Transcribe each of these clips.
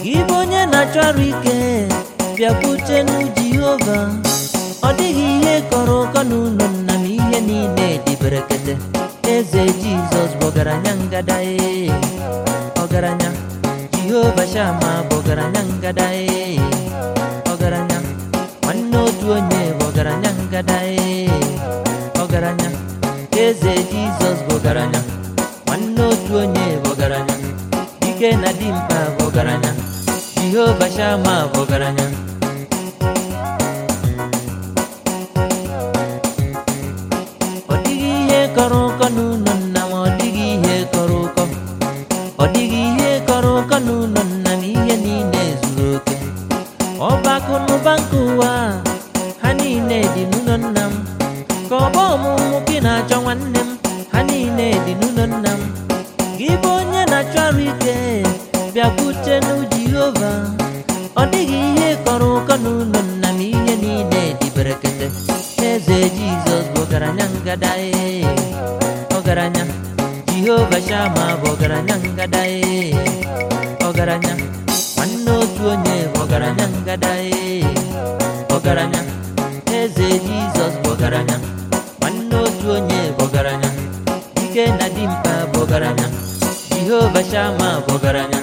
gị bụ onye na-achọ arụ ike bịakwutenu jehova ọ dịghị ihe kọrọ ụkọ n'ụlọ nna m ihe niile dị berekete eze jizọs bụ ọgaranya ngada ee ọgaranya jehova shama bụ ọgaranya ngada ee ọgaranya nwanne otu onye bụ ọgaranya ngada ee ọgaranya eze jizọs bụ ọgaranya nwanne otu onye bụ ọgaranya dike na dimkpa bụ ọgaranya jehova shama bụ ọgaranya ọ dịghị ihe kọrọ ụkọ n'ụlọ nna m ọ dịghị ihe kọrọ ụkọ ọ dịghị ihe kọrọ ụkọ n'ụlọ nna m ihe niile zuru oke ọba akụ na ụba nke ụwa ha niile dị n'ụlọ nna m ka ọba ọmụmụ gị na-achọ nwanne m ha niile dị n'ụlọ nna m gị bụ onye na-achọ arụ ike bịakwute n'u jehova ọ dịghị ihe kọrọ ụkọ n'ụlọ nna m ihe niile dị berekete eze jizọs bụ ọgaranya ngada ee ọgaranya jehova shama bụ ọgaranya ngada ee ọgaranya nwanne otu onye bụ ọgaranya ngada ee ọgaranya eze jizọs bụ ọgaranya nwanne otu onye bụ ọgaranya dike na dimkpa bụ ọgaranya jehova shama bụ ọgaranya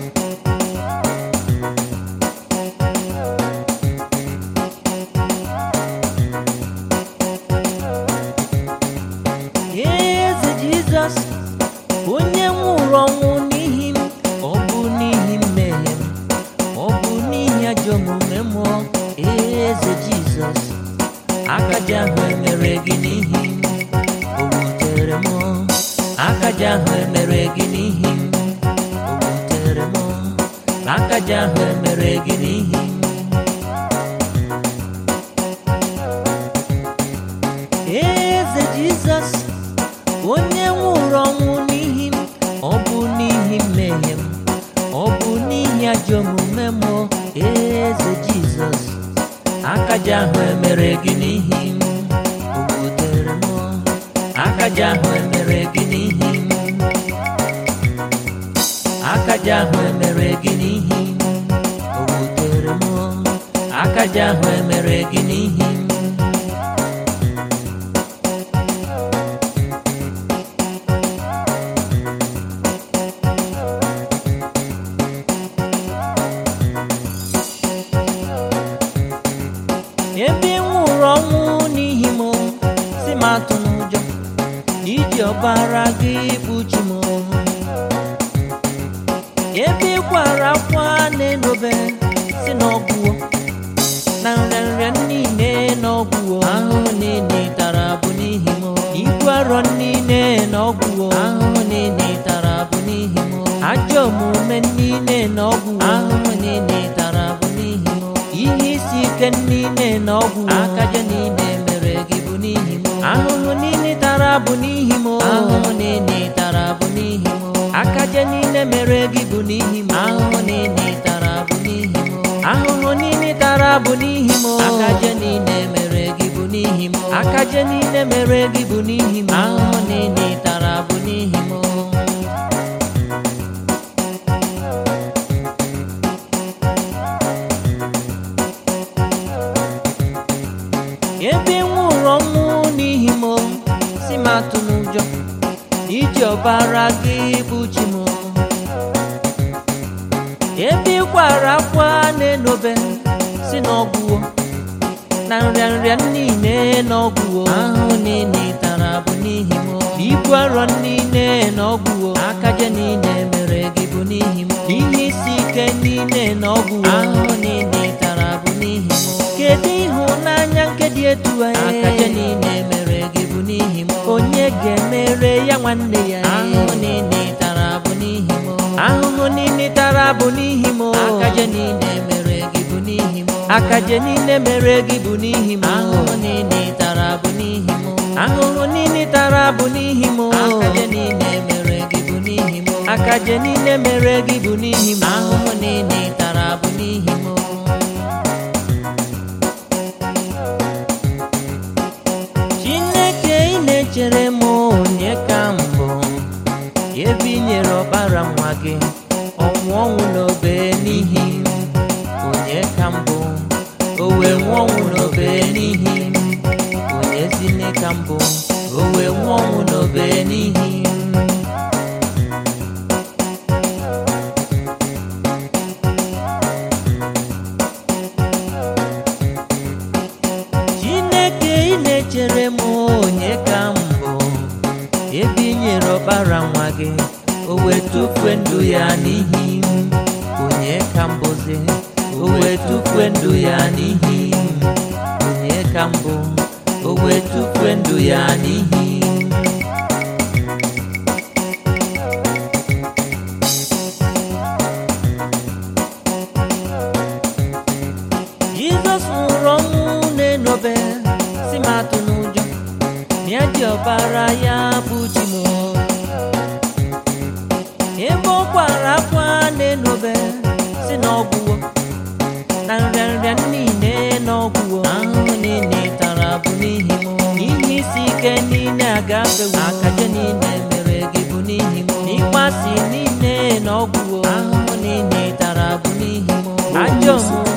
eze jizọs onye nwụrụ ọnwụ n'ihi m ọ bụ n'ihi mmehie m ọ bụ n'ihi ajọ omume mụọ eze jizọs akaja ahụ emere gị n'ihi m o wutere m akaja ahụ emere gị n'ihi m o wutere m akaja ahụ emere gị n'ihi m eze jizọs onye nwụrụ ọnwụ n'ihi m ọ bụ n'ihi mmehie m ọ bụ n'ihi ajọ omume m eze jizọs akaja ahụ emere gị n'ihi m o wutere m akaja ahụ emere gị n'ihi m akaja ahụ emere gị n'ihi m o wutere m akaja ahụ emere gị n'ihi m ebe ị nwụrụ ọnwụ n'ihi m si m atụ n'ụjọ iji ọbara gị kpuchi m ebe ị kwara akwa na-enobe si n'ọgwụwo na nrịanrịa niile n'ọgwụwo ahụhụ niile tara bụ n'ihi m ibu arọ niile n'ọgwụwo ahụhụ niile tara bụ n'ihi m ajọ omume niile n'ọgwụwo ahụhụ niile tara bụ n'ihi m ihe isi ike niile na ọgwụ akaja niile mere gị bụ n'ihi m ahụhụ niile tara bụ n'ihi m ahụhụ niile tara bụ n'ihi m akaja niile mere gị bụ n'ihi m ahụhụ niile tara bụ n'ihi m ahụhụ niile tara bụ n'ihi m akaja niile mere gị bụ n'ihi m akaja niile mere gị bụ n'ihi m ahụhụ niile tara bụ n'ihi m ebe ị nwụrụ ọnwụ n'ihi m si m atụ n'ụjọ iji ọbara gị kpuchi m ebe ị kwara akwa na-enobe si n'ọgwụwo na nrịanrịa niile n'ọgwụwo ahụ niile tara bụ n'ihi m ibu arọ niile n'ọgwụwo akaja niile mere gị bụ n'ihi m ihe isi ike niile n'ọgwụwo ahụ niile tara bụ n'ihi m kedu ịhụnanya nke dị etu a akaja niile mere gị bụ n'ihi m onye ga-emere ya nwanne ya ahụhụ niile tara bụ n'ihi m ahụhụ niile tara bụ n'ihi m akaja niile mere gị bụ n'ihi m akaja niile mere gị bụ n'ihi m ahụhụ niile tara bụ n'ihi m ahụhụ niile tara bụ n'ihi m akaja niile mere gị bụ n'ihi m akaja niile mere gị bụ n'ihi m ahụhụ niile tara bụ n'ihi m chineke ị na-echere m onye ka mbụ ebe i nyere ọbara nwa gị ọnwụ ọnwụ n'obe n'ihi m onye ka mbụ o wee nwụọ ọnwụ n'obe n'ihi m onye zine ka mbụ o wee nwụọ ọnwụ n'obe n'ihi m chineke ị na-echere m onye ka mbụ ebe i nyere ọbara nwa gị o wee tufue ndụ ya n'ihi m onye ka mbụzi o wee tufue ndụ ya n'ihi m onye ka mbụ o wee tufue ndụ ya n'ihi m Jizọs nwụrụ ọnwụ na-enobe si m atụ n'ụjọ mịa ji ọbara ya bụ chi m ebe ọ kwara akwa na-enobe si na ọgwụwo na nrịanrịa niile na ọgwụwo ahụhụ niile tara bụ n'ihi m ihe isi ike niile agafewo akaje niile mere gị bụ n'ihi m ịkpasi niile na ọgwụwo ahụhụ niile tara bụ n'ihi m ajọ omume